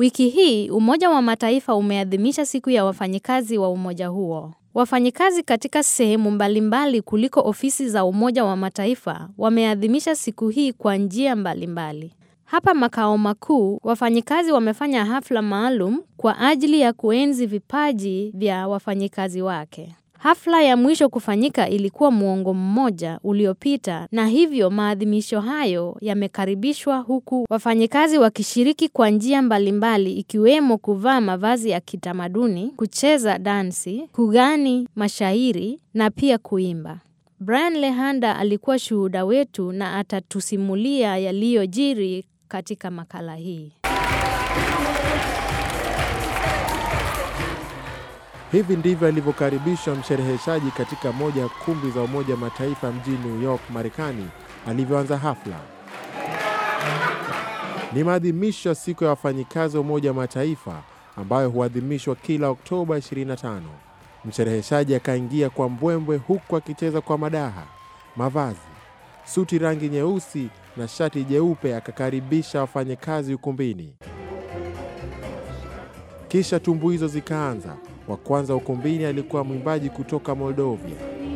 Wiki hii Umoja wa Mataifa umeadhimisha siku ya wafanyikazi wa umoja huo. Wafanyikazi katika sehemu mbalimbali kuliko ofisi za Umoja wa Mataifa wameadhimisha siku hii kwa njia mbalimbali. Hapa makao makuu, wafanyikazi wamefanya hafla maalum kwa ajili ya kuenzi vipaji vya wafanyikazi wake. Hafla ya mwisho kufanyika ilikuwa muongo mmoja uliopita na hivyo maadhimisho hayo yamekaribishwa huku wafanyikazi wakishiriki kwa njia mbalimbali ikiwemo kuvaa mavazi ya kitamaduni, kucheza dansi, kugani mashairi na pia kuimba. Brian Lehanda alikuwa shuhuda wetu na atatusimulia yaliyojiri katika makala hii. Hivi ndivyo alivyokaribishwa mshereheshaji katika moja ya kumbi za Umoja Mataifa mjini New York, Marekani, alivyoanza hafla. Ni maadhimisho ya siku ya wafanyikazi wa Umoja wa Mataifa ambayo huadhimishwa kila Oktoba 25. Mshereheshaji akaingia kwa mbwembwe huku akicheza kwa madaha, mavazi, suti rangi nyeusi na shati jeupe, akakaribisha wafanyakazi ukumbini. Kisha tumbuizo zikaanza. Wa kwanza ukumbini alikuwa mwimbaji kutoka Moldovia,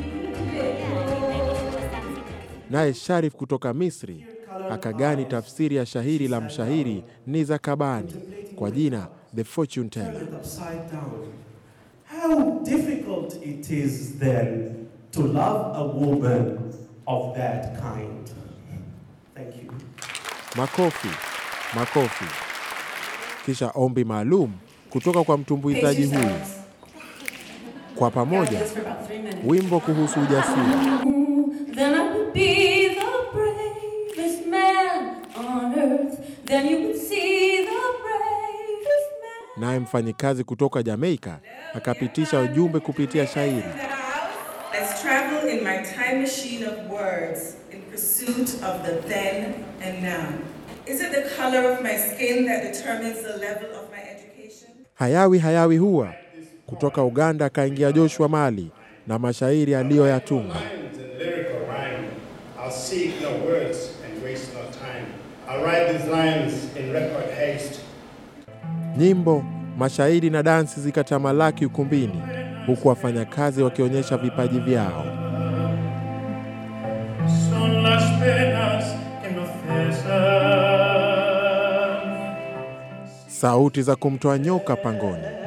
naye Sharif kutoka Misri akagani tafsiri ya shahiri la mshahiri Niza Kabani kwa jina The Fortune Teller. upside down. How difficult it is then to love a woman of that kind. Thank you. Makofi, makofi. Kisha ombi maalum kutoka kwa mtumbuizaji huyu. Kwa pamoja, wimbo kuhusu ujasiri. Then I would be the bravest man on earth. Then you would see the bravest man. Naye mfanyikazi kutoka Jamaika akapitisha ujumbe kupitia shairi. Let's travel in my time machine of words in pursuit of the then and now. Is it the color of my skin that determines the level of my education? Hayawi hayawi huwa kutoka Uganda akaingia Joshua Mali na mashairi aliyoyatunga. Rhymes and lyrical rhyme. I'll seek no words and waste no time. I'll write these lines in record haste. Nyimbo, mashairi na dansi zikatamalaki ukumbini, huku wafanyakazi wakionyesha vipaji vyao. Son las penas que nos cesan. Sauti za kumtoa nyoka pangoni,